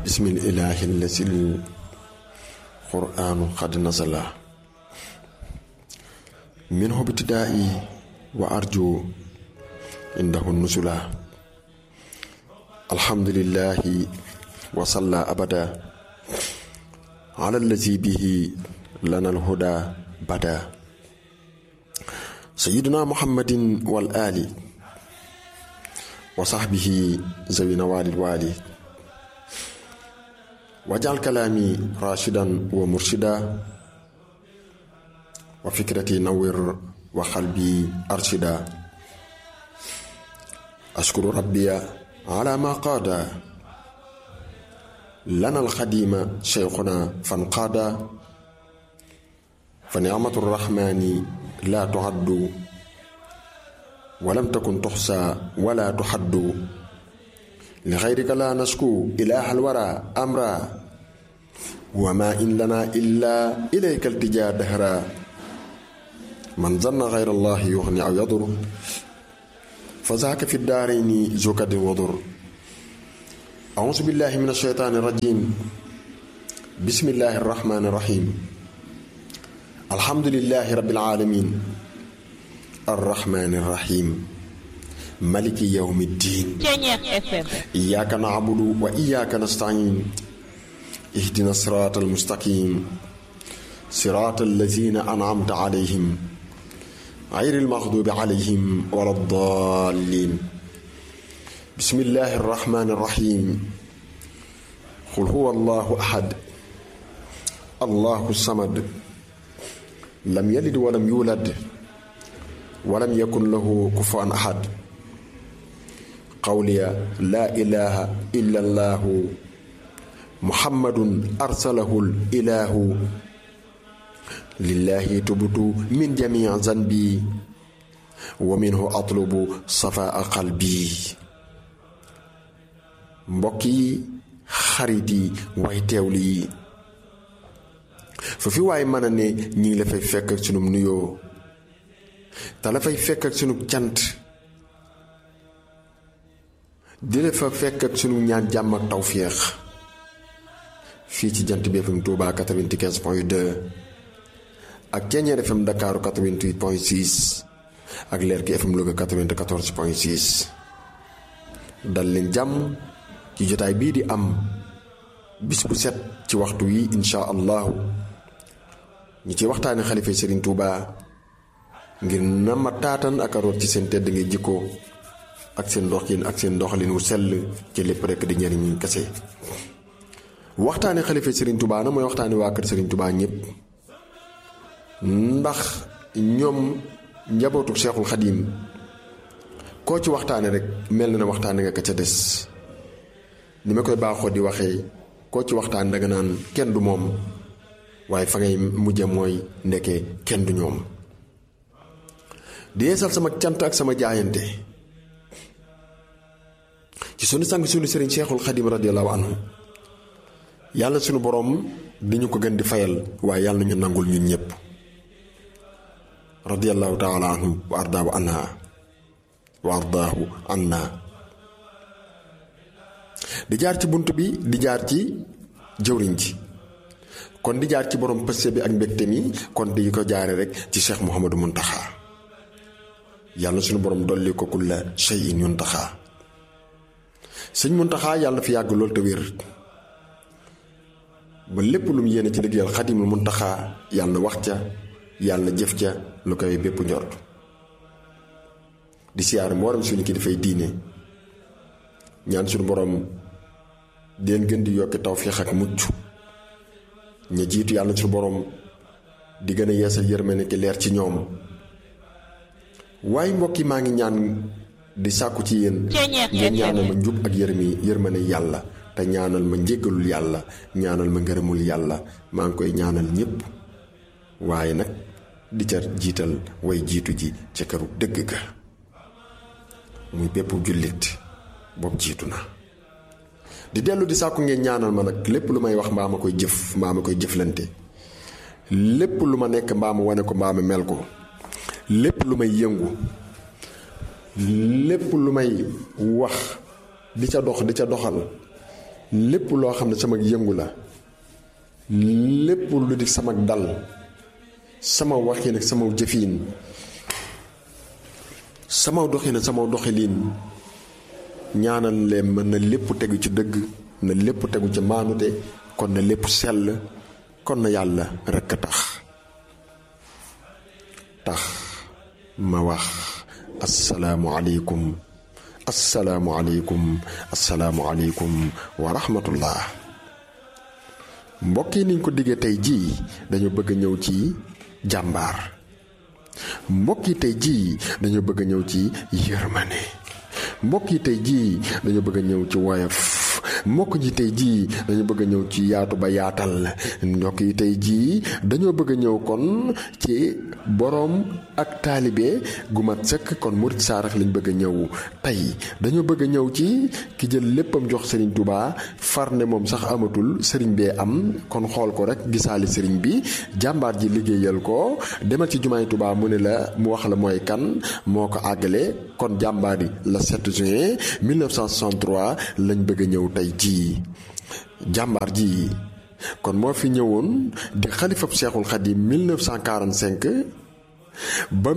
بسم الإله الذي القرآن قد نزل منه ابتدائي وأرجو عنده النزل الحمد لله وصلى أبدا على الذي به لنا الهدى بدا سيدنا محمد والآل وصحبه ذوي نوال الوالي واجعل كلامي راشدا ومرشدا وفكرتي نور وقلبي أرشدا أشكر ربي على ما قاد لنا الخديم شيخنا فانقاد فنعمة الرحمن لا تعد ولم تكن تحصى ولا تحد لغيرك لا نشكو إله الورى أمرا وما إن لنا إلا إليك التجا دهرا من ظن غير الله يغني أو يضر فذاك في الدارين زكد وضر أعوذ بالله من الشيطان الرجيم بسم الله الرحمن الرحيم الحمد لله رب العالمين الرحمن الرحيم ملك يوم الدين إياك نعبد وإياك نستعين اهدنا الصراط المستقيم صراط الذين أنعمت عليهم غير المغضوب عليهم ولا الضالين بسم الله الرحمن الرحيم قل هو الله أحد الله الصمد لم يلد ولم يولد ولم يكن له كفوا أحد قولي لا إله إلا الله محمد أرسله الإله لله تبت من جميع ذنبي ومنه أطلب صفاء قلبي mbokki xarit yi way teewlu yi fu fi waay mën a ne ñi ngi la fay fekk ak sunum nuyoo te la fay fekk ak sunu cant di la fa fekk ak sunu ñaan jàmm ak tawféex fii ci jant bi FM Touba 95 point 2 ak Ceeñeer FM Dakar 88 point 6 ak Leer gi FM Louga 94 point 6 dal leen jàmm ci jotaay bii di am bis bu set ci waxtu wi insha allahu ñi ci waxtaane xalifa Serigne Touba ngir na ma taatan ak a root ci seen tedd ngay jikko ak seen doxin ak seen doxalin wu sell ci lépp rekk di njariñ kese waxtaane xalifa Serigne Touba na mooy waxtaane waa kër Serigne Touba ñëpp ndax ñoom njabootu Seexul Xadiim koo ci waxtaane rek mel na ne waxtaane nga ka ca des ni ma koy baaxoo di waxee koo ci waxtaan danga naan kenn du moom waaye fa ngay mujje mooy ndeke kenn du ñoom di yeesal sama cant ak sama jaayante ci sunu sang sunu sëriñ Seexul Xadim radiyallahu anhu yàlla sunu boroom di ñu ko gën di fayal waaye yàlla ñu nangul ñun ñëpp radiyallahu taala anhu wa ardaahu anha wa ardaahu anna di jaar ci bunt bi di jaar ci jëwriñ ji kon di jaar ci borom pëste bi ak mbégte mi kon di ko jaare rek ci Cheikh Mouhamadou Muntaxa yàlla suñu borom dolli ko kulla shay'in yuntaxa sëñ Muntaxa yàlla fi yàgg lool te wér ba lépp lu mu yéene ci liggéeyal Xadimul Muntaxa yàlla wax ca yàlla jëf ca lu koy bépp njort di siyaar mboolem suñu ki dafay diine ñaan suñu borom den gën di yokki tawfiix ak mucc ña jiitu yàlla suñu borom di gën a yeesal yërmande ki leer ci ñoom waaye mbokk yi maa ngi ñaan di sàkku ci yéen ngeen ñaanal ma njub ak yërmi yërmande yàlla te ñaanal ma njéggalul yàlla ñaanal ma ngërëmul yàlla maa ngi koy ñaanal ñépp waaye nag di ca jiital way jiitu ji ca këru dëgg ga muy bépp jullit boobu jiitu na di dellu di sàkku ngeen ñaanal ma nag lépp lu may wax mbaa ma koy jëf mbaa ma koy jëflante lépp lu ma nekk mbaa ma wane ko mbaa ma mel ko lépp lu may yëngu lépp lu may wax di ca dox di ca doxal lépp loo xam ne sama yëngu la lépp lu di sama dal sama waxin ak sama jëfiin sama doxin ak sama doxiliin ñaanal leen mën na lépp tegu ci dëgg na lépp tegu ci maanute kon na lépp sell kon na yàlla rekk a tax tax ma wax asalaamualeykum asalaamualeykum asalaamualeykum wa rahmatullah mbokk yi niñ ko diggee tey jii dañu bëgg a ñëw ci jàmbaar mbokk yi tey jii dañu bëgg a ñëw ci yërmane mbokk yi tey jii dañu bëgg a ñëw ci woyof mbokk yi tey jii dañu bëgg a ñëw ci yaatu ba yaatal mbokk yi tey jii dañoo bëgg a ñëw kon ci boroom ak taalibe gu mat sëkk kon murit saarax lañ bëgg a ñëw tey dañoo bëgg a ñëw ci ki jël léppam jox Serigne Touba far ne moom sax amatul Serigne bee am kon xool ko rek gisaali Serigne bi jàmbaar ji liggéeyal ko demal ci jumaay Touba mu ne la mu wax la mooy kan moo ko àggale kon jàmbaar yi la 7 juin 1963 lañ bëgg a ñëw tey jii jàmbaar ji kon moo fi ñëwoon di xalifab Seexul Xadim 1945 ba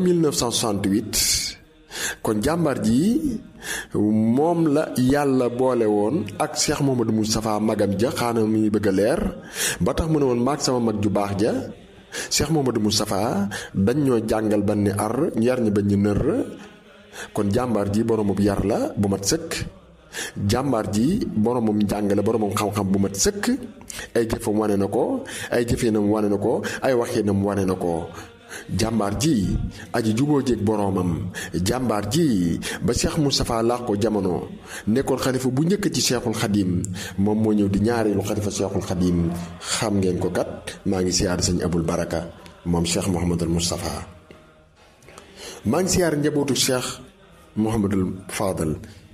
1968 kon jàmbaar ji moom la yàlla boole woon ak Cheikh Mouhamadou Moustapha magam ja xaana muy bëgg a leer ba tax mu ne woon maag sama mag ju baax ja Cheikh Mouhamadou Moustapha dañ ñoo jàngal ba ni ar yar ñi bañ ñu nër kon jàmbaar ji boromub yar la bu mat sëkk jàmbaar ji boromam jàngale boromam xam-xam bu mat sëkk ay jëfam wane na ko ay jëfinam wane na ko ay waxinam wane na ko jàmbaar ji aji juboo jéeg boroomam jàmbaar ji ba Cheikh Moustapha laax ko jamono nekkoon xalifa bu njëkk ci Cheikhul Xadim moom moo ñëw di ñaareelu xalifa Cheikhul Xadim xam ngeen ko kat maa ngi siyaar sëñ Abul Baraka moom Cheikh Mouhamadul Moustapha maa ngi siyaar njabootu Cheikh Mouhamadul Fadal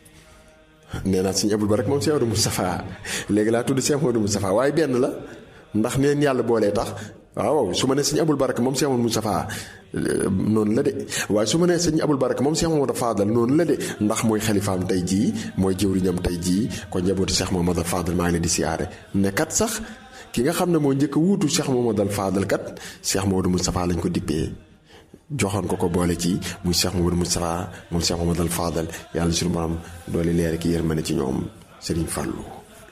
nee naa sëñ Abul Baraka moom Cheikh Mouhamadul Moustapha léegi laa tudd Cheikh Mouhamadul Moustapha waaye benn la ndax neen yàlla boolee tax waaw su ma nee sëñ Abul Baraka moom Cheikh Mouhamadul Moustapha noonu la de waaye su ma nee sëñ Abul Baraka moom Cheikh Mouhamadul Fadal noonu la de ndax mooy xalifaam tey jii mooy jëwriñam tey jii kon njabootu Cheikh Mouhamadul Fadal maa ngi leen di siyaare ne kat sax ki nga xam ne moo njëkk a wuutu Cheikh Mouhamadul Fadal kat Cheikh Mouhamadul Moustapha lañ ko dippee joxoon ko ko boole ci muy Cheikh Mouhamadul Moustapha moom Cheikh Mouhamadul Fadal yàlla suñu borom doole leer ki yërmande ci ñoom Serigne Fallou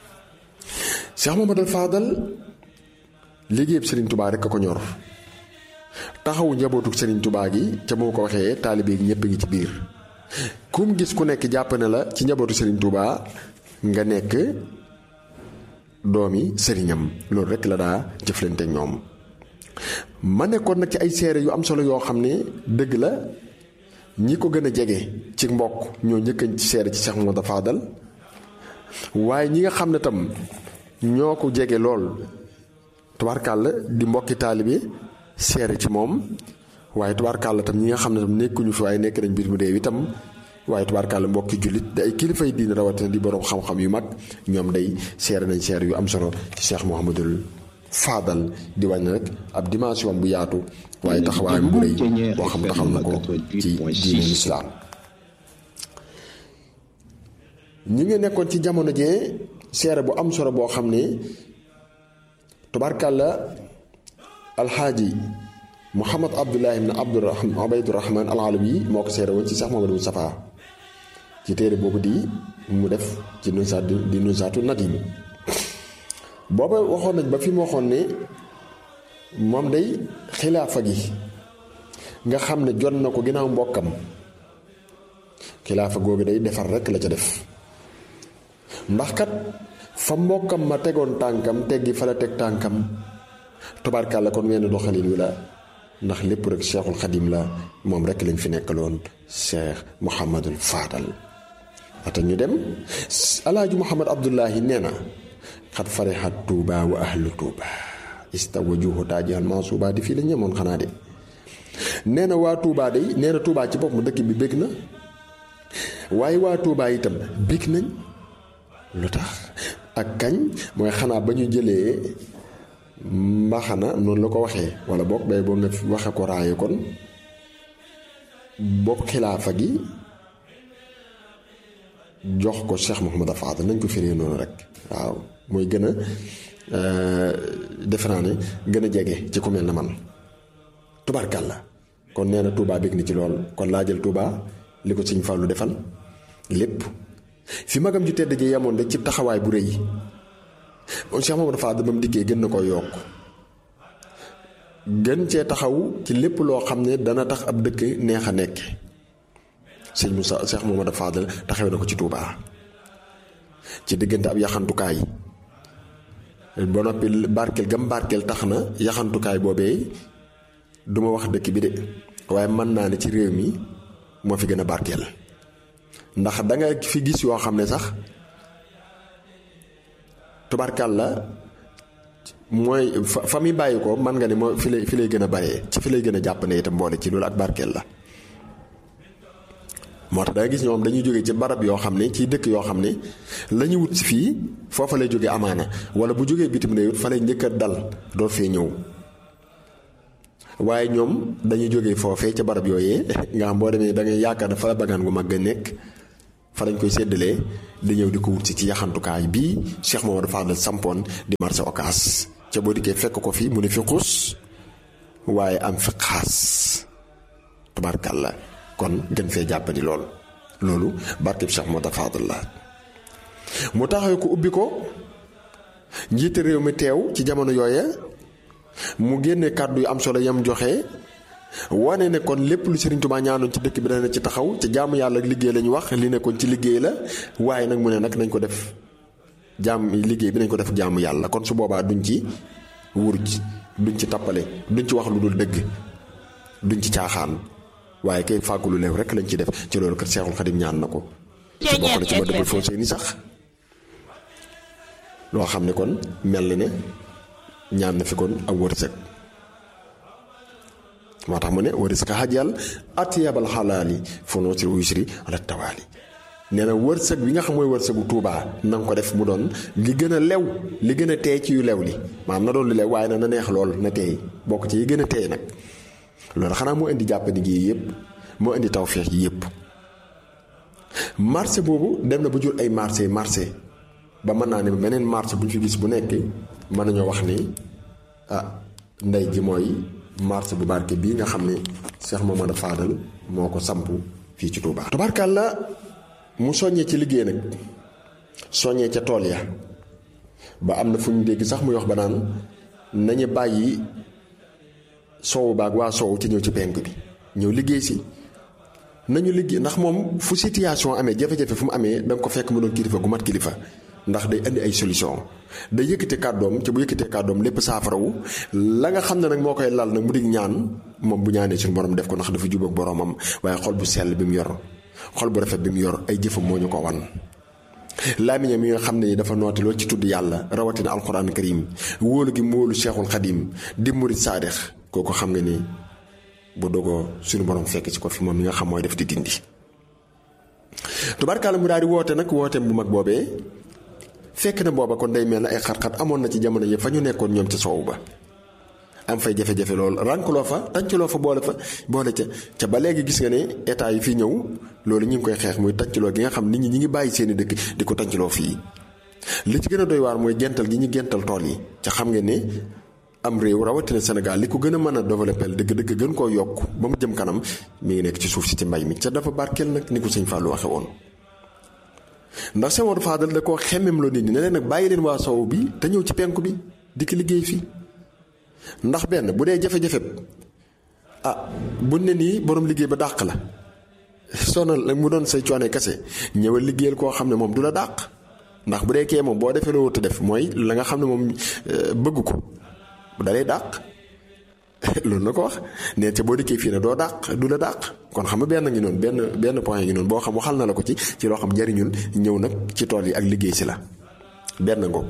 Cheikh Mouhamadul Fadal liggéeyub Serigne Touba rek a ko ñor taxawu njabootu Serigne Touba gi ca moo ko waxee taalibe gi ñëpp ngi ci biir kum gis ku nekk jàpp na la ci njabootu Serigne Touba nga nekk doomi sëriñam loolu rek la daa jëflante ñoom ma nekkoon nag ci ay seere yu am solo yoo xam ne dëgg la ñi ko gën a jege ci mbokk ñoo njëkkañ ci seere ci Cheikh Mouhamadou Fadal waaye ñi nga xam ne tam ñoo ko jege lool tubaarkàlla di mbokki taalibe seere ci moom waaye tubaarkàlla tam ñi nga xam ne tam nekkuñu fi waaye nekk nañ biir mu réew itam waaye tubaarkàlla mbokki jullit da ay kilifay diine rawatina di boroom xam-xam yu mag ñoom day seere nañ seere yu am solo ci Cheikh Mouhamadul Fadal di wàññi rek ab dimension bu yaatu waaye taxawaayam bu rëy boo xam taxaw na ko ci diine lislaam ñi nga nekkoon ci jamono jee seere bu am solo boo xam ne tubaarkàlla alxaaji Muhammad Abdullahi ibn Abdurahman Ubaydurahman al-Alawi moo ko seere woon ci Cheikh Mouhamadou Moustapha ci téere boobu di mu def ci nusaat di nusaatu nadim booba waxoon nañ ba fi mu waxoon ne moom day xilaafa gi nga xam ne jot na ko ginnaaw mbokkam xilaafa googu day defar rekk la ca def ndax kat fa mbokkam ma tegoon tànkam teggi fa la teg tànkam tubaarkàlla kon wenn doxalin wi la ndax lépp rek cheikhul xadim la moom rekk lañ fi nekkaloon cheikh Mouhamadul Fadal ata ñu dem alaaji Mouhamad Abdullahi nee na xat farixat tuuba wa ahlu tuuba istawajuhu taajihal mansuuba di fii la ñemoon xanaa de nee na waa tuuba day nee na tuuba ci bopp mu dëkk bi bég na waaye waa tuuba itam bég nañ lu tax ak kañ mooy xanaa ba ñu jëlee mbaxana noonu la ko waxee wala boog bay boo nga waxe ko raaye kon bopp xilaafa gi jox ko Cheikh Mouhamadou Fadal nañ ko firee noonu rek waaw mooy gën a defe naa ne gën a jege ci ku mel na man tubaarkàlla kon nee na Touba bég ni ci lool kon laa jël Touba li ko Sëñ Fallu defal lépp fi magam ju tedd ji yemoon rek ci taxawaay bu rëy moom Cheikh Mouhamadou Fadal ba mu dikkee gën na ko yokk gën cee taxaw ci lépp loo xam ne dana tax ab dëkk neex a nekk sëñ Moussa Cheikh Mouhamadou Fadal taxawee na ko ci Touba ci diggante ab yaxantukaay ba noppi barkeel gam barkeel tax na yaxantukaay boobee duma wax dëkk bi de waaye mën naa ne ci réew mi moo fi gën a barkeel ndax danga fi gis yoo xam ne sax tubarkal la mooy fa fa muy bàyyi ko man nga ne moo fi lay fi lay gën a baree ci fi lay gën a jàpp ne itam mboole ci loolu ak barkeel la moo tax da nga gis ñoom dañuy jóge ci barab yoo xam ne ci dëkk yoo xam ne la ñu wut si fii foofa lay jóge amaana wala bu jógee bitim réew fa lay njëkk a dal door fee ñëw waaye ñoom dañuy jóge foofee ca barab yooyee nga xam boo demee da ngay yaakaar ne fa la bagaan gu mag a nekk fa lañ koy séddalee di ñëw di ko wut si ci yaxantukaay bii Cheikh Mamadou Fadal sampoon di marché Ocass ca boo dikkee fekk ko fi mu ne fi xus waaye am fi xaas tubaarkàlla kon gën fee jàppandi lool loolu barkeb Cheikh Mamadou Fadal la mu taxawee ko ubbi ko njiite réew mi teew ci jamono yooya mu génne kàddu yu am solo yam joxe wane ne kon lépp lu Serigne Touba ñaanoon ci dëkk bi dana ci taxaw ci jaamu yàlla ak liggéey lañu wax li nekkoon ci liggéey la waaye nag mu ne nag nañ ko def jaam liggéey bi nañ ko def jaamu yàlla kon su boobaa duñ ci wuruj duñ ci tappale duñ ci wax lu dul dëgg duñ ci caaxaan waaye kay fàggu lu leew rek lañ ci def ci loolu kat Seexul Xadim ñaan na ko. su bokk na ci ma dëbbal foo seeni sax loo xam ne kon mel na ne ñaan na fi kon ak wërsëg. moo tax mu ne waris ka xajal atiyabal xalaali fonoo si wusri ala tawaali nee na wërsëg bi nga xam mooy wërsëgu tuubaa na nga ko def mu doon li gën a lew li gën a teey ci yu lew li maanaam na doon lu lew waaye na na neex lool na teey bokk ci yi gën a teey nag loolu xanaa moo indi jàppandi gi yëpp moo indi tawféex yi yëpp marché boobu dem na ba jur ay marché marché ba mën naa ne beneen marché bu ñu fi gis bu nekk mën nañoo wax ni ah ndey ji mooy marché bu barke bii nga xam ne Cheikh Mamadou Fadal moo ko samp fii ci Touba. tubaarkàlla mu soññee ci liggéey nag soññee ca tool ya ba am na fu ñu dégg sax muy wax ba naan nañu bàyyi soowu baag waa soowu ci ñëw ci penk bi ñëw liggéey si nañu liggéey ndax moom fu situation amee jafe-jafe fu mu amee da nga ko fekk mu doon kilifa gu mat kilifa. ndax day indi ay solution day yëkkate kàddoom ci bu yëkkatee kàddoom lépp saafarawu la nga xam ne nag moo koy lal nag mu dig ñaan moom bu ñaanee suñu borom def ko ndax dafa jubóog boromam waaye xol bu sell bi mu yor xol bu rafet bi mu yor ay jëfam moo ñu ko wan. laamiñam mi nga xam ne dafa noote loolu ci tudd yàlla rawatina alquran karim wóolu gi mu wóolu cheikhul xadim di murit saadix kooku xam nga ni bu dogoo suñu borom fekk ci ko fi moom mi nga xam mooy def di dindi. tubaarkaala mu daal di woote nag wooteem bu mag boobee. fekk na booba kon day mel ne ay xat-xat amoon na ci jamono yëpp fa ñu nekkoon ñoom ca soow ba am fay jafe-jafe loolu rànkloo fa tàncaloo fa boole fa boole ca ca ba léegi gis nga ne état yi fii ñëw loolu ñu ngi koy xeex muy tàncaloo gi nga xam nit ñi ñi ngi bàyyi seeni dëkk di ko tàncaloo fii li ci gën a doy waar mooy gental gi ñu gental tool yi ca xam nga ne am réew rawatina Sénégal li ko gën a mën a développé dëgg-dëgg gën koo yokk ba mu jëm kanam mi ngi nekk ci suuf si ci mbay mi ca dafa barkeel nag ni ko sëñ Fallou waxe woon ndax Cheikh Mamadou Fadal da koo xemmem loo nit ñi ne leen nag bàyyi leen waa sow bi te ñëw ci penku bi di ko liggéey fii ndax benn bu dee jafe-jafe ah buñ ne nii borom liggéey ba dàq la sonal mu doon say coone kese ñëwal liggéeyal koo xam ne moom du la dàq ndax bu dee kee moom boo defee loo wut def mooy la nga xam ne moom bëgg ko da lay dàq loolu na ko wax nee ca boo dikkee fii ne doo dàq du la dàq kon xam nga benn ngi noonu benn benn point ngi noonu boo xam waxal na la ko ci ci loo xam njariñul ñëw nag ci tool yi ak liggéey si la benn ngoog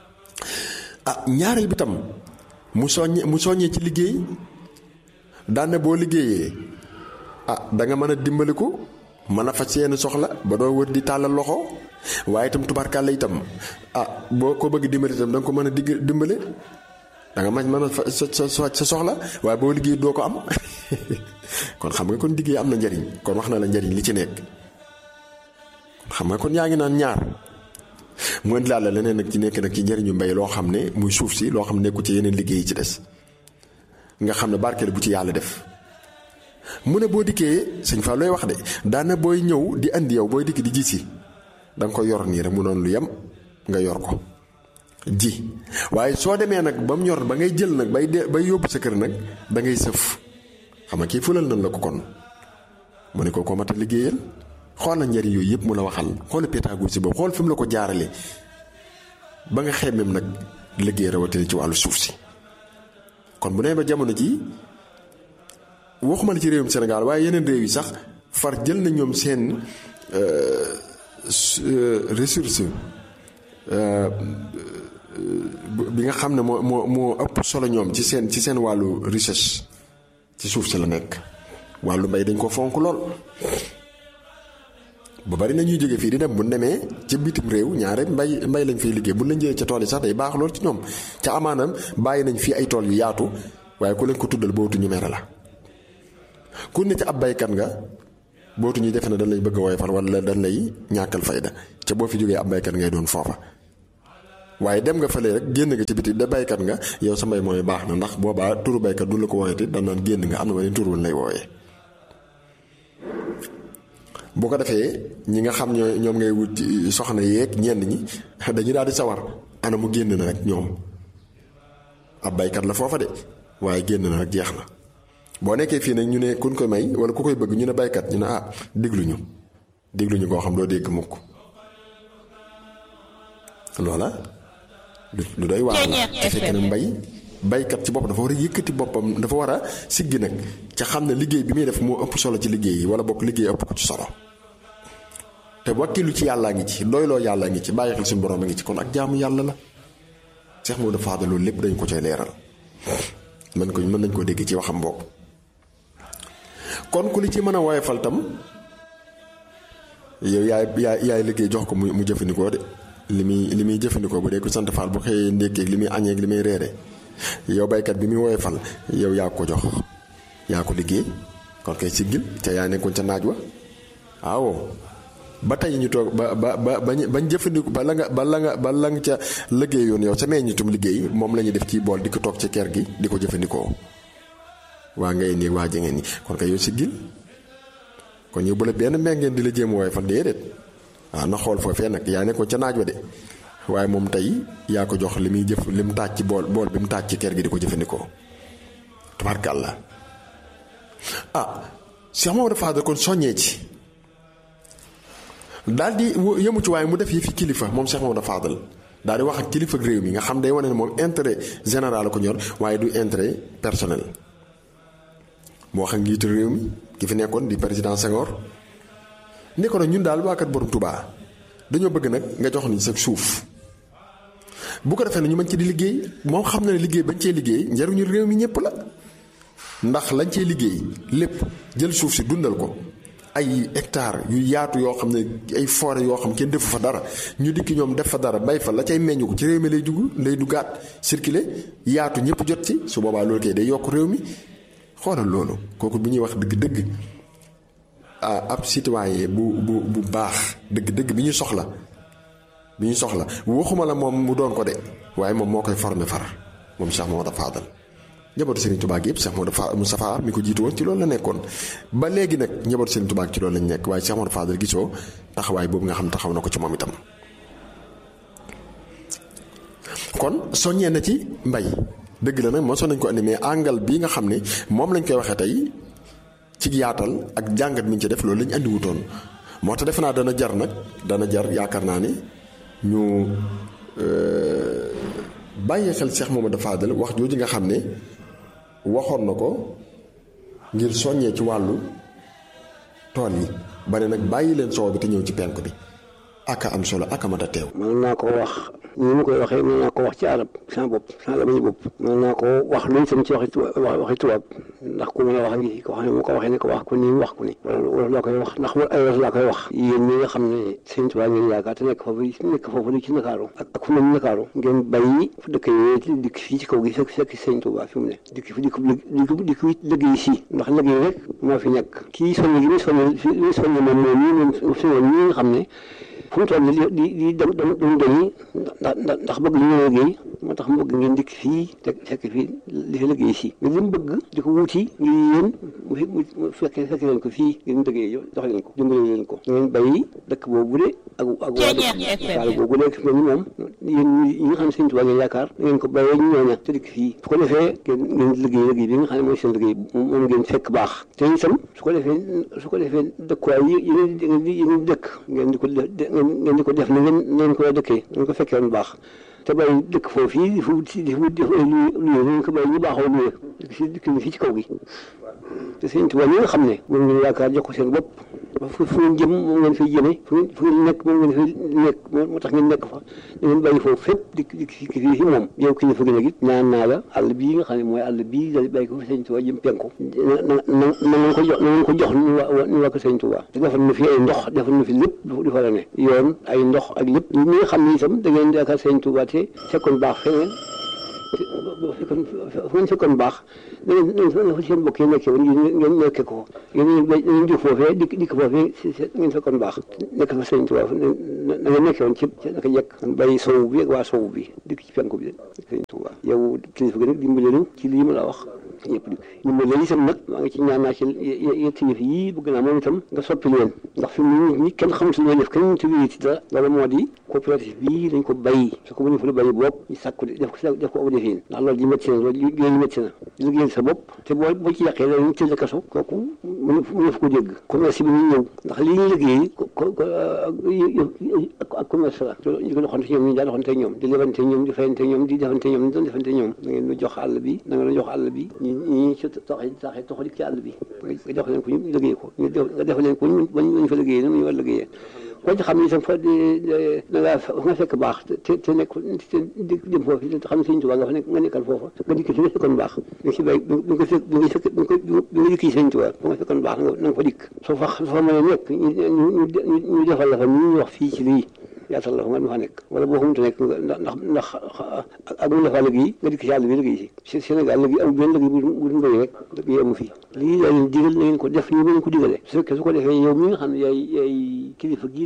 ah ñaareel bi tam mu soññe mu soññee ci liggéey daan boo liggéeyee ah da nga mën a dimbaliku mën a faj seen soxla ba doo wër di tàllal loxo waaye itam tubarkàlla itam ah boo ko bëgg dimbali itam da nga ko mën a digg dimbale da nga mën mën a fa sa sa sa soxla waaye boo liggéey doo ko am kon xam nga kon liggéey am na njariñ kon wax na la njariñ li ci nekk xam nga kon yaa ngi naan ñaar mu indi laal la leneen nag ci nekk nag ci njëriñu mbay loo xam ne muy suuf si loo xam ne nekku ci yeneen liggéey yi ci des nga xam ne barkeel bu ci yàlla def mu ne boo dikkee sëñ Fall looy wax de daana booy ñëw di andi yow booy dikk di ji si da nga ko yor nii rek mu noonu lu yem nga yor ko ji waaye soo demee nag ba mu ñor ba ngay jël nag bay de bay yóbbu sa kër nag da ngay sëf xam nga kii fulal nañ la ko kon mu ne ko ko mat a liggéeyal xool na njëriñ yooyu yëpp mu la waxal xool pédagogie boobu xool fi mu la ko jaarale ba nga xemeem nag liggéey rawatina ci wàllu suuf si kon bu nee ba jamono ji waxuma la ci réewum Sénégal waaye yeneen réew yi sax far jël na ñoom seen ressource bi nga xam ne moo moo moo ëpp solo ñoom ci seen ci seen wàllu recherche ci suuf si la nekk wàllu mbay dañ ko fonk lool bu bari na ñuy jóge fii di dem bu demee ci bitim réew ñaare mbay mbay lañ fay liggéey bu lañ jëlee ca tool yi sax day baax lool ci ñoom ca amaanam bàyyi nañ fii ay tool yu yaatu waaye ku leen ko tuddal bootu ñu mere la ku ne ci ab baykat nga bootu ñuy defe ne dañ lay bëgg a woyofal wala dañ lay ñàkkal fayda ca boo fi jógee ab baykat ngay doon foofa waaye dem nga fële rek génn nga ci biti da baykat nga yow sa mbay mooy baax na ndax boobaa turu baykat du la ko woowee te dañ naan génn nga am na beneen tur woon lay woowee. bu ko defee ñi nga xam ñoo ñoom ngay wut soxna yeeg ñenn ñi dañu daal di sawar ana mu génn na rek ñoom ab baykat la foofa de waaye génn na rek jeex na boo nekkee fii nag ñu ne kuñ koy may wala ku koy bëgg ñu ne baykat ñu ne ah dégluñu dégluñu koo xam doo dégg mukk loola lu doy waar la te fekk na mbay baykat ci bopp dafa war a yëkkati boppam dafa war a siggi nag ca xam ne liggéey bi muy def moo ëpp solo ci liggéey yi wala bokk liggéey ëpp ko ci solo te wakkilu ci yàllaa ngi ci doyloo yàllaa ngi ci bàyyi xel suñu borom a ngi ci kon ak jaamu yàlla la Seex Moodu Faadal loolu lépp dañ ko coy leeral mën ko mën nañ koo dégg ci waxam boobu kon ku li ci mën a woyofal tam yow yaay yaay yaay liggéey jox ko mu mu jëfandikoo de li muy li muy jëfandikoo bu dee ko sant faal bu xëyee ndékkeeg li muy añeeg li muy reere yow baykat bi muy woyofal yow yaa ko jox yaa ko liggéey kon kay siggil ca yaa nekkoon ca naaj wa waaw ba tey ñu toog ba ba ba bañ jëfandiku ba la nga ba la nga ba la nga ca liggéeyoon yow sa meññitum liggéey moom la ñuy def ci bool di ko toog ci kër gi di ko jëfandikoo waa ngay nii waa jangeen ñi kon kay yow siggil kon yow bu la benn mbéngeen di la jéem woyofal déedéet waaw na xool foofee nag yaa nekkoon ca naaj wa de waaye moom tey yaa ko jox li muy jëf li mu taaj ci bool bool bi mu taaj ci kër gi di ko jëfandikoo tabarkàlla ah Cheikh Mamadou Fadal kon soññee ci daal di yëmu ci waaye mu def yi fi kilifa moom Cheikh Mamadou Fadal daal di wax ak kilifa réew mi nga xam day wane ne moom intérêt général ko ñor waaye du intérêt personnel moo wax ak njiitu réew mi ki fi nekkoon di président Senghor ne ko nag ñun daal waa kat borom Touba dañoo bëgg nag nga jox ni sa suuf bu ko defee ne ñu mën ci di liggéey moom xam na ne liggéey bañ cee liggéey njariñu réew mi ñëpp la ndax lañ cee liggéey lépp jël suuf si dundal ko ay hectares yu yaatu yoo xam ne ay forêt yoo xam kenn defu fa dara ñu dikki ñoom def fa dara bay fa la cay meññu ko ci réew mi lay dugg lay duggaat circuler yaatu ñëpp jot ci su boobaa loolu kay day yokk réew mi xoolal loolu kooku bu ñuy wax dëgg-dëgg ab citoyen bu bu bu baax dëgg-dëgg bi ñu soxla bi ñu soxla waxuma la moom mu doon ko de waaye moom moo koy formé far moom Cheikh Mamadou Fadal njabootu Serigne Touba gi yëpp Cheikh Mamadou Moustapha mi ko jiitu woon ci loolu la nekkoon ba léegi nag njabootu Serigne Touba ci loolu lañ nekk waaye Cheikh Mamadou Fadal gisoo taxawaay boobu nga xam taxaw na ko ci moom itam. kon soññee na ci mbay dëgg la nag mosoon nañ ko andi mais angal bii nga xam ne moom lañ koy waxee tey ci yaatal ak jàngat mi ñu ci def loolu lañ andi wutoon moo tax defe naa dana jar nag dana jar yaakaar naa ni ñu bàyyi xel Cheikh Mamadou Fadal wax jooju nga xam ne waxoon na ko ngir soññee ci wàllu tool yi ba ne nag bàyyi leen soow bi te ñëw ci penk bi aka am solo aka mat a teew. mën naa ko wax ni ma koy waxee mën naa ko wax ci arab sama bopp sama lamañu bopp mën naa ko wax lu itam ci waxi waxi tubaab ndax ku mën a wax ngi ko xam ne moo ko waxee ne ko wax ko nii wax ko ni wala laa koy wax ndax ay wolof laa koy wax yéen ñi nga xam ne sëñ Tuubaa ngeen yaakaar te nekk foofu nekk foofu di ci Ndakaaru ak ak fu mel ni Ndakaaru ngeen bàyyi fu dëkk yi dikk fii ci kaw gi fekk fekk sëñ Tuubaa fi mu ne dikk fi dikk dikk dikk liggéey si ndax liggéey rek moo fi nekk kii soññ gi muy soññ muy soññ moom moom ñii moom fi woon ñi nga xam ne fu mu toll di di di dem dem dem dañuy ndax ndax bëgg ñu ñëw liggéey moo tax mu bëgg ngeen dikk fii te fekk fii li fi liggéey si mais li mu bëgg di ko wuti ngir yéen mu fi mu fekkee fekk leen ko fii ngeen liggéey jox leen ko dimbali leen ko ngeen bàyyi dëkk boobu de ak ak waa dëkk waala boobu de mel ni moom yéen ñi nga xam ne sëñ Tuubaa ngeen yaakaar ngeen ko bàyyee ñu ñooña te dikk fii su ko defee ngeen ngeen liggéey liggéey bi nga xam ne mooy seen liggéey moom ngeen fekk baax te itam su ko defee su ko defee dëkkuwaay yi yéen yéen dëkk ngeen di ko ngeen di ko def na ngeen ngeen ko dëkkee ngeen ko fekkee woon baax te bàyyi dëkk foofu fii di fu di fu di fu luye ngeen ko bàyyi ñu baaxoo luye dëkk si dëkk fii ci kaw gi te sëñ Tuubaa ñi nga xam ne moom ngeen yaakaar jox ko seen bopp fu fu ngeen jëm moom ngeen fay jëmee fu ngeen fu ngeen nekk moom ngeen fay nekk moo tax ngeen nekk fa da ngeen bàyyi foofu fépp di di fii fii moom yow ki fa gën a git ñaan naa la àll bii nga xam ne mooy àll bii da bàyyi ko fi sëñ Tuubaa jëm penku na na na ngeen ko jox na ngeen ko jox ñu waa ñu waa ko sëñ Tuubaa te defal na fi ay ndox defal na fi lépp di fa la ne yoon ay ndox ak lépp ñi nga xam ne itam da ngeen yaakaar sëñ Tuubaa te fekkoon baax feneen fekkoon fu ngeen fekkoon baax da ngeen fa seen mbokk yi nekkee woon ngeen nekkee ko ngeen ngeen jóg foofee dikk dikk foofee ngeen fekkoon baax nekk fa sëñ Tuubaa na ngeen nekkee woon ci naka jekk bàyyi sowu bi ak waa sowu bi dikk ci penku bi sëñ Tuubaa yow kilifa gi nag dimbale nu ci lii ma la wax ñëpp di dimbale itam nag maa ngi ci ñaan naa ci yetti yëf yii bëgg naa moom itam nga soppi leen ndax fi mu ñi kenn xamatul looy def kenn ci wéy ci dara loolu moo di coopérative bii dañ ko bàyyi su ko mënee fa la bàyyi bopp ñu sàkku def ko def ko aw defin ndax loolu ji métti na loolu liggéey métti na liggéeyal sa bopp te boo boo ci yàqee loolu ñu tëj la kaso kooku mënu mënu fa ko dégg commerce bi ñu ñëw ndax li ñu liggéey ak commerce la ñu ko doxante ñoom ñu daa doxante ñoom di lebante ñoom di fayante ñoom di defante ñoom di doon defante ñoom da ngeen ñu jox àll bi da ngeen jox àll bi ñi ñi ci taxee taxee toxal ci àll bi nga jox leen ko ñu liggéey ko nga def leen ko ñu ñu fa liggéeyee ñu war liggéeyee koo ci xam ne itam fa da ngaa nga fekk baax te te nekk te dem foofu te xam ne Sëñ Tuubaa nga fa nekk nga nekkal foofa nga dikk fi nga fekkoon baax nga ci bay bi nga fekk bi nga fekk bi nga dikk Sëñ Tuubaa ba nga fekkoon baax na nga fa dikk soo fa soo fa mën a nekk ñu ñu defal la fa ñu wax fii ci lii yaatal la fa nga ma fa nekk wala boo xamante nekk ndax ndax ndax ak mu defaa liggéey nga dikk ci àll bi liggéey si Sénégal liggéey am benn liggéey bu du mbéy rek liggéey amu fi lii daa leen digal na ngeen ko def nii ba ngeen ko digale su fekkee su ko defee yow mi nga xam ne yaay yaay kilifa gii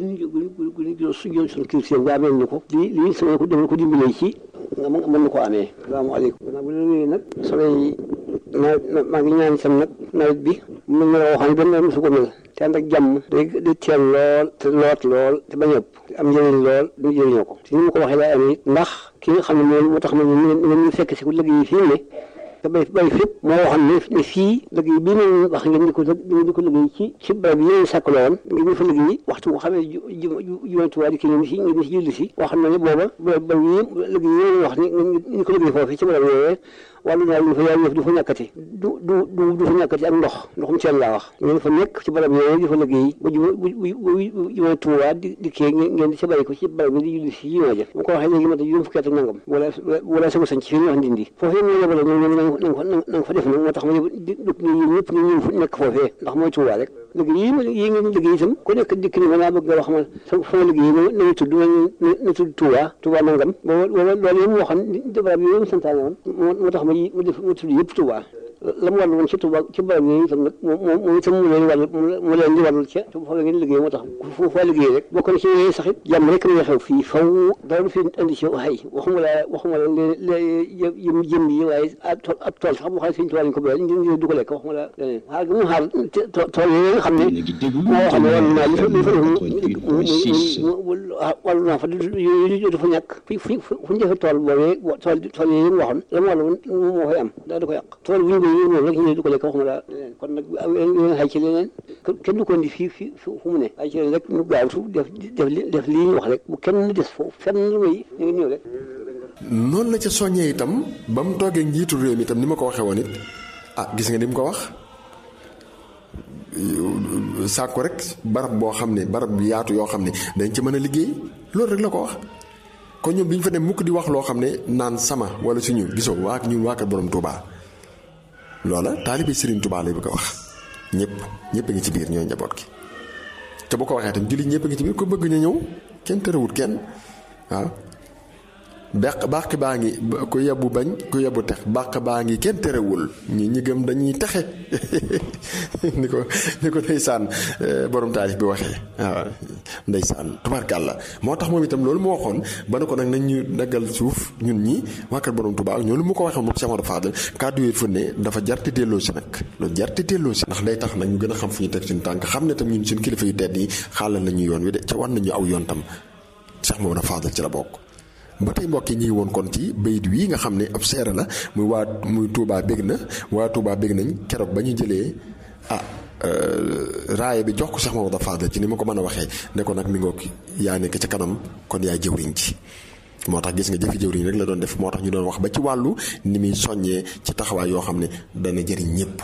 ñu su joon suñu kilifa nga amee ñu ko lii lii sama ko defal ko dimbalee ci nga mën na ko amee salaamaaleykum bu la wéyee nag soleil nawet maa ngi ñaan sam nag nawet bi mu mel la waxoon benn nawet mosu ko mel te ànd ak jàmm day day teel lool te loot lool te bañ ëpp am njëriñ lool ñu jëriñoo ko te ni ma ko waxee laa amee ndax ki nga xam ne moom moo tax ma ne ñu fekk si ko liggéey fii ne te bay bay fépp moo waxoon ne ne fii liggéey bii ma wax ngeen di ko ngeen di ko liggéey ci ci barab yi ngeen sàkk loon ngeen di fa liggéey waxtu boo xamee jumantuwaa di ki ngeen si ngeen si julli si wax na ne booba ba yi liggéey yi wax ni ñu ko liggéey foofu ci barab yooyee wàllu naa lu fa yaay yëf du fa ñàkkati du du du du fa ñàkkati ak ndox ndoxum seen laa wax ngeen fa nekk ci barab yooyu di fa liggéey ba ju bu jumaa Tuubaa di di kii ngeen di ci bàyyi ko ci barab bi di julli si jumaa ja bu ko waxee léegi ma ta juróom fukki at ak nangam wala wala sama sañ ci fi ñu wax ndindi foofu yëpp ñu yebale ñoom na nga fa def nag moo tax ma dëkk ni yéen ñëpp ñu ñëw nekk foofee ndax mooy Tuubaa rek liggéey yi ma yi ngeen liggéey itam ku nekk dikk ni ma naa bëgg nga wax ma sa fa ma liggéey na ñu tudd na tudd Tuubaa Tuubaa nangam booba loolu yëpp moo xam barab yooyu mu santaane woon moo tax ma mu def mu tudd yëpp Tuubaa la mu wàllu woon ci Tuubaa ci barab yooyu itam nag moom moom itam mu leen wàll mu leen di wàllul ca te fa la ngeen liggéey moo tax fu fa liggéey rek bokk na ci yooyu sax it jàmm rek la xew fii faw dara du fi indi ci xay waxuma la waxuma la yëm jëm yi waaye ab tool sax bu xam ne Sëñ Tuubaa lañ ko béyal ñu du ko lekk waxuma la leneen xaar gi mu xaar tool yooyu nga xam ne moo xam ne wàllu naa li fa li fa wàllu naa fa yooyu du fa ñàkk fi fu fu ñu defee tool boobee tool tool yooyu mu waxoon la mu wàllu moo koy am daa du ko yàq tool bu ñu koy noonu rek ñu du ko lekk waxuma la leneen kon nag leen xay ci leneen kenn du ko indi fii fii fu mu ne xay ci leneen rek ñu gaawtu def def def lii ñu wax rek bu kenn des foofu fenn lu may ñu ngi ñëw rek noonu la ca soññee itam ba mu toogee njiitu réew mi itam ni ma ko waxee woon it ah gis nga ni mu ko wax sàkku rek barab boo xam ne barab bi yaatu yoo xam ne dañ ci mën a liggéey loolu rek la ko wax kon ñoom bi ñu fa dem mukk di wax loo xam ne naan sama wala suñu gisoo waa ñun waa kër borom Touba loola taalibe Serigne Touba lay bëgg a wax ñëpp ñëpp a ngi ci biir ñooy njaboot gi te bu ko waxee tam jullit ñëpp a ngi ci biir ko bëgg ñu ñëw kenn tërëwut kenn waaw beq bàq baa ngi ku yebbu bañ ku yebbu tex bàq baa ngi kenn terewul ñi ñi gëm dañuy texe ni ko ni ko ndeysaan borom taalif bi waxee waaw ndeysaan tubaarkàlla moo tax moom itam loolu mu waxoon ba ne ko nag nañ ñu daggal suuf ñun ñi waa kër borom Tuubaa ñoo lu mu ko waxee moom Cheikh Amadou Fadel kàddu yi fu ne dafa jarti delloo si nag loolu jarti delloo si ndax day tax nag ñu gën a xam fu ñu teg suñu tànk xam ne tam ñun suñu kilifa yu tedd yi xaalal nañu yoon wi de ca war nañu aw yoon tam Cheikh Amadou Fadel ci la bokk ba tey mbokk yi ñu ngi woon kon ci bayit wii nga xam ne ab seere la muy waa muy Touba bég na waa Touba bég nañ keroog ba ñu jëlee ah raaya bi jox ko Cheikh Mamadou Fadel ci ni ma ko mën a waxee ne ko nag mi ngoog yaa nekk ca kanam kon yaay jëwriñ ci moo tax gis nga jëfi jëwriñ rek la doon def moo tax ñu doon wax ba ci wàllu ni muy soññee ci taxawaay yoo xam ne dana jëriñ ñëpp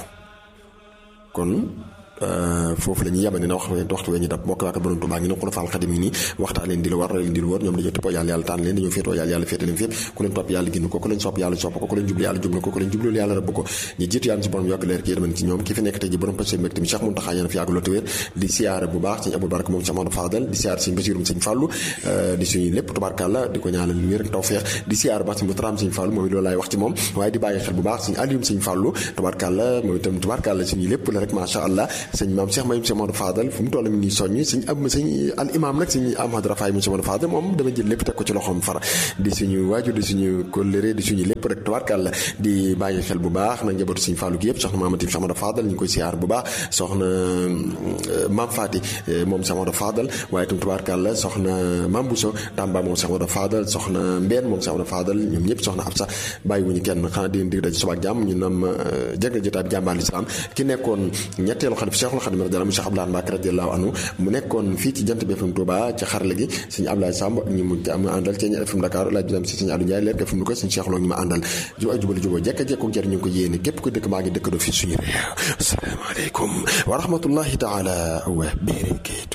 kon foofu la ñuy yabane na wax waxtu wee ñu dab mbokk waa borom Tuubaa ngi ne xula faal xadim yi nii waxtaan leen di la war leen di lu wër ñoom dañoo toppoo yàlla yàlla tànn leen dañoo féetoo yàlla yàlla féete leen fépp ku leen topp yàlla ginn ko ku leen sopp yàlla sopp ko ku leen jublu yàlla jublu ko ku leen jublu yàlla rëbb ko ñu jiitu yàlla si borom yokk leer ki yërmande ci ñoom ki fi nekk tey ji borom passé mbégte mi Cheikh Mountakha yéen fi yàgg loolu wér di siyaare bu baax sëñ Abou Baraka moom Cheikh Mamadou Fadal di siyaare sëñ Basirum sëñ Fàllu di suñu lépp tubaarkàlla di ko ñaanal wér ak tawfeex di siyaare baax sëñ Mutaraam sëñ Fàllu moom loolu laay wax ci moom waaye di bàyyi xel bu baax sëñ Alium sëñ Fàllu tubaarkàlla moom itam tubaarkàlla suñu lépp la rek macha allah sëñ maam Cheikh Mayum Cheikh Mamadou Fadal fu mu toll mi ngi soññ sëñ ab sëñ al imam nag sëñ Ahmad Rafaay mu Cheikh Mamadou Fadal moom dama jël lépp teg ko ci loxoom fara di suñu waajur di suñu kóllëre di suñu lépp rek tubaarkàlla di bàyyi xel bu baax nag njabootu sëñ Fàllu gi yëpp soxna Mamadou Cheikh Mamadou Fadal ñu ngi koy siyaar bu baax soxna maam Fati moom Cheikh Mamadou Fadal waaye itam tubaarkàlla soxna maam Bousso Tamba moom Cheikh Mamadou Fadal soxna Mbeen moom Cheikh Mamadou Fadal ñoom ñëpp soxna Absa bàyyi wuñu kenn xanaa di dig daje suba ak jàmm ñu nam jégal jotaay bi jàmbaar lislaam ki nekkoon ñetteelu xalif Cheikhul Khadim radiyallahu anhu Cheikh Abdoulaye Mbacké radiyallahu anhu mu nekkoon fii ci jant bi FM Touba ci xarala gi sëñ Abdoulaye Samb ak ñi mu am àndal ci FM Dakar laaj bi dem si sëñ Aliou Ndiaye leer ka fi mu ko sëñ Cheikh Lo ñu ma àndal ju ay jubali juboo jekka jekku jëriñ ñu ko yéene képp ko dëkk maa ngi dëkk doo fi suñu réew asalaamaaleykum wa rahmatullahi taala wa barakatuh